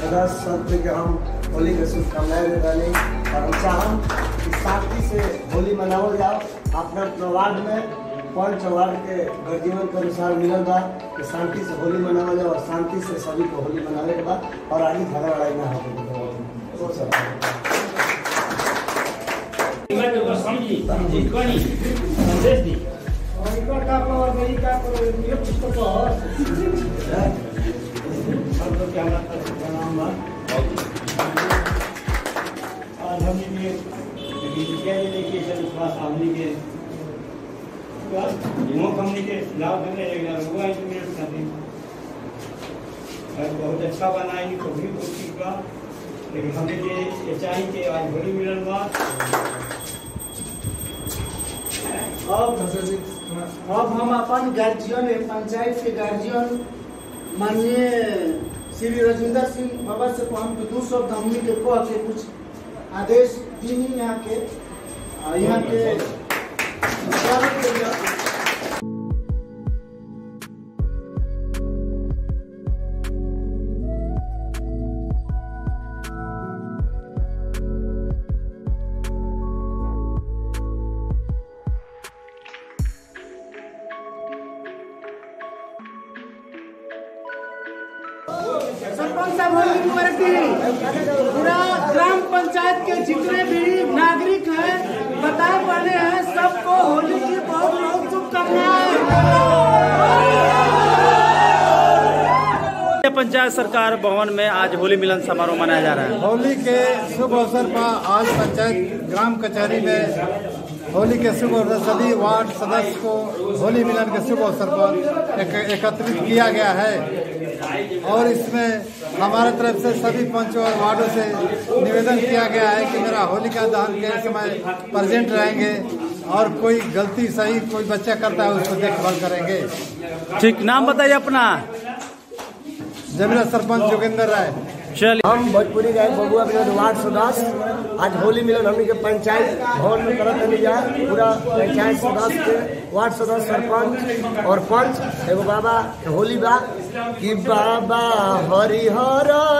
सदस्य सब के हम होली के शुभकामनाएं दे रहे और हम चाहम कि शांति से होली मनावल जाओ अपना अपना वार्ड में पंच वार्ड के गर्जीवन के अनुसार मिलल बा कि शांति से होली मनावल जाओ और शांति से सभी को होली मनावे के बा और आगे झगड़ा लड़ाई ना हो समझी समझी कनी संदेश दी आज हमने ये विद्या जिले के विश्वास हमने के मुख हमने के लाभ देने लगना हुआ है मेरे साथी और बहुत अच्छा बनाई तो भी कोशिश का लेकिन हमें ये ये चाहिए कि आज होली मिलन बा अब अब हम अपन गार्जियन पंचायत के गार्जियन माननीय श्री राजेंद्र सिंह बाबा से हम तो दू शब्द हमनी के कह के कुछ आदेश दीनी यहाँ के आ, यहाँ के स्वागत के लिए सरपंच साहब होली मुबारक दी पूरा ग्राम पंचायत के जितने भी नागरिक हैं बताए पड़े हैं सबको होली की बहुत बहुत शुभकामनाएं पंचायत सरकार भवन में आज होली मिलन समारोह मनाया जा रहा है होली के शुभ अवसर पर आज पंचायत ग्राम कचहरी में होली के शुभ अवसर सभी वार्ड सदस्य को होली मिलन के शुभ अवसर पर एक- एकत्रित किया गया है और इसमें हमारे तरफ से सभी पंचों और वार्डों से निवेदन किया गया है कि मेरा होलिका दहन के समय प्रेजेंट रहेंगे और कोई गलती सही कोई बच्चा करता है उसको देखभाल करेंगे ठीक नाम बताइए अपना जमीरा सरपंच जोगेंद्र राय चलिए हम भोजपुरी गायक बबुआ विनोद वार्ड सदस्य आज होली मिलन हमनी के पंचायत भवन में करत रहनी जा पूरा पंचायत सदस्य के वार्ड सदस्य सरपंच और पंच एगो बाबा के होली बा कि बाबा हरिहर